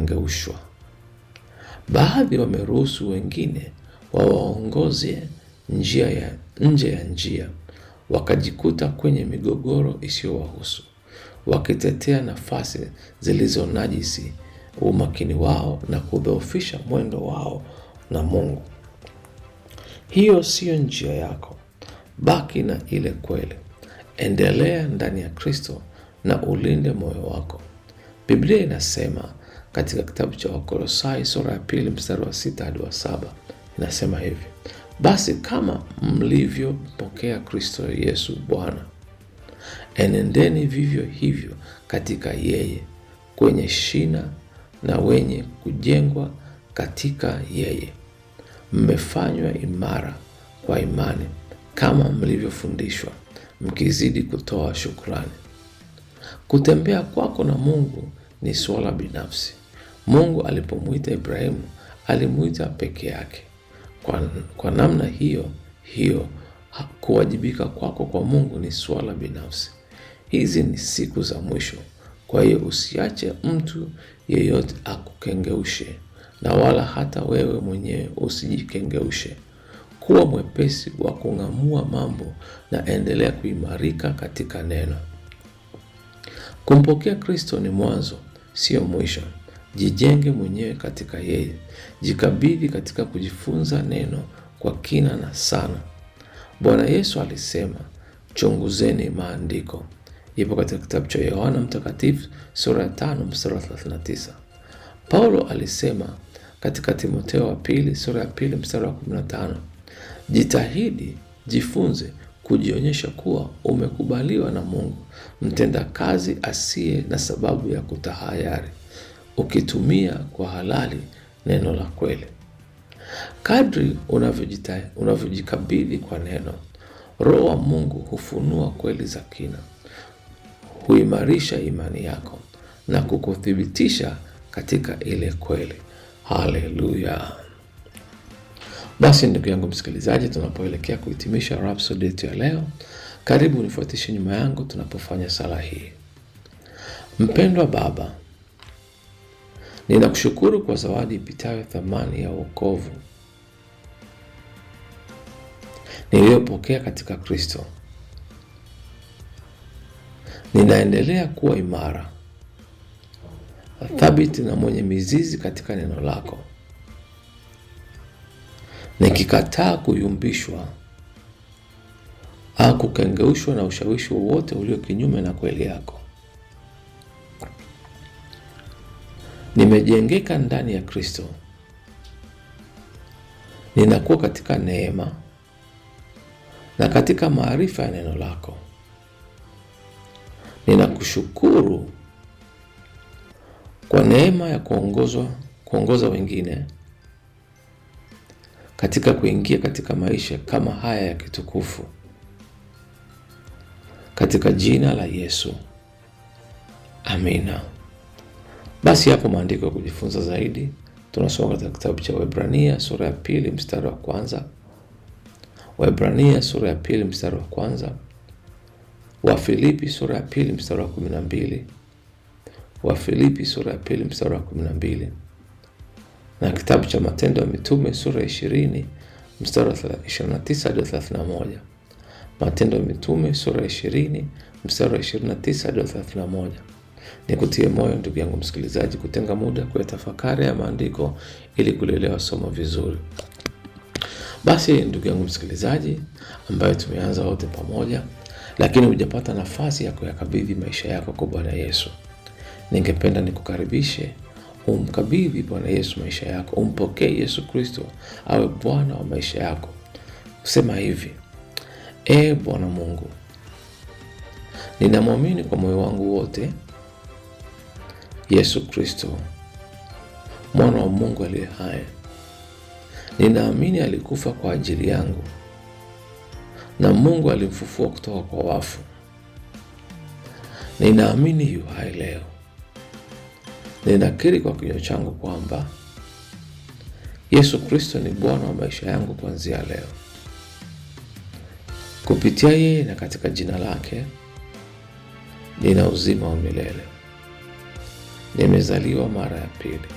kukengeushwa. Baadhi wameruhusu wengine wawaongoze njia ya nje ya njia, wakajikuta kwenye migogoro isiyowahusu, wakitetea nafasi zilizo najisi umakini wao na kudhoofisha mwendo wao na Mungu. Hiyo siyo njia yako. Baki na ile kweli, endelea ndani ya Kristo na ulinde moyo wako. Biblia inasema katika kitabu cha Wakolosai sura ya pili mstari wa sita hadi wa saba inasema hivi: basi kama mlivyompokea Kristo Yesu Bwana, enendeni vivyo hivyo katika yeye, kwenye shina na wenye kujengwa katika yeye, mmefanywa imara kwa imani, kama mlivyofundishwa, mkizidi kutoa shukrani. Kutembea kwako na Mungu ni suala binafsi. Mungu alipomwita Ibrahimu alimwita peke yake. Kwa, kwa namna hiyo hiyo kuwajibika kwako kwa Mungu ni suala binafsi. Hizi ni siku za mwisho, kwa hiyo usiache mtu yeyote akukengeushe, na wala hata wewe mwenyewe usijikengeushe. Kuwa mwepesi wa kung'amua mambo na endelea kuimarika katika neno. Kumpokea Kristo ni mwanzo, sio mwisho. Jijenge mwenyewe katika yeye, jikabidhi katika kujifunza neno kwa kina na sana. Bwana Yesu alisema, chunguzeni maandiko. Ipo katika kitabu cha Yohana Mtakatifu sura ya tano mstari wa 39. Paulo alisema katika Timotheo wa pili sura ya pili mstari wa 15, jitahidi, jifunze kujionyesha kuwa umekubaliwa na Mungu, mtenda kazi asiye na sababu ya kutahayari, ukitumia kwa halali neno la kweli. Kadri unavyojikabidhi kwa neno, Roho wa Mungu hufunua kweli za kina, huimarisha imani yako na kukuthibitisha katika ile kweli. Haleluya! Basi ndugu yangu msikilizaji, tunapoelekea kuhitimisha Rhapsody yetu ya leo, karibu nifuatishe nyuma yangu tunapofanya sala hii. Mpendwa Baba, ninakushukuru kwa zawadi ipitayo thamani ya wokovu niliyopokea katika Kristo. Ninaendelea kuwa imara, thabiti na mwenye mizizi katika neno lako, nikikataa kuyumbishwa au kukengeushwa na ushawishi wowote ulio kinyume na kweli yako. Nimejengeka ndani ya Kristo, ninakuwa katika neema na katika maarifa ya neno lako. Ninakushukuru kwa neema ya kuongozwa kuongoza wengine katika kuingia katika maisha kama haya ya kitukufu, katika jina la Yesu, amina. Basi hapo maandiko ya kujifunza zaidi tunasoma katika kitabu cha Waebrania sura ya pili mstari wa kwanza Waebrania sura ya pili mstari wa kwanza Wafilipi sura ya pili mstari wa kumi na mbili Wafilipi sura ya pili mstari wa kumi na mbili na kitabu cha Matendo ya Mitume sura ya ishirini mstari wa 29 hadi 31. Matendo ya Mitume sura ya ishirini mstari wa 29 hadi 31. Nikutie moyo ndugu yangu msikilizaji, kutenga muda kuyatafakari ya maandiko ili kulielewa somo vizuri. Basi ndugu yangu msikilizaji, ambayo tumeanza wote pamoja, lakini hujapata nafasi ya kuyakabidhi maisha yako kwa Bwana Yesu, ningependa nikukaribishe umkabidhi Bwana Yesu maisha yako, umpokee Yesu Kristo awe Bwana wa maisha yako. Kusema hivi: E Bwana Mungu, ninamwamini kwa moyo wangu wote Yesu Kristo mwana wa Mungu aliye hai. Ninaamini alikufa kwa ajili yangu na Mungu alimfufua kutoka kwa wafu. Ninaamini yu hai leo. Ninakiri kwa kinywa changu kwamba Yesu Kristo ni Bwana wa maisha yangu kuanzia leo. Kupitia yeye na katika jina lake nina uzima wa milele. Nimezaliwa mara ya pili.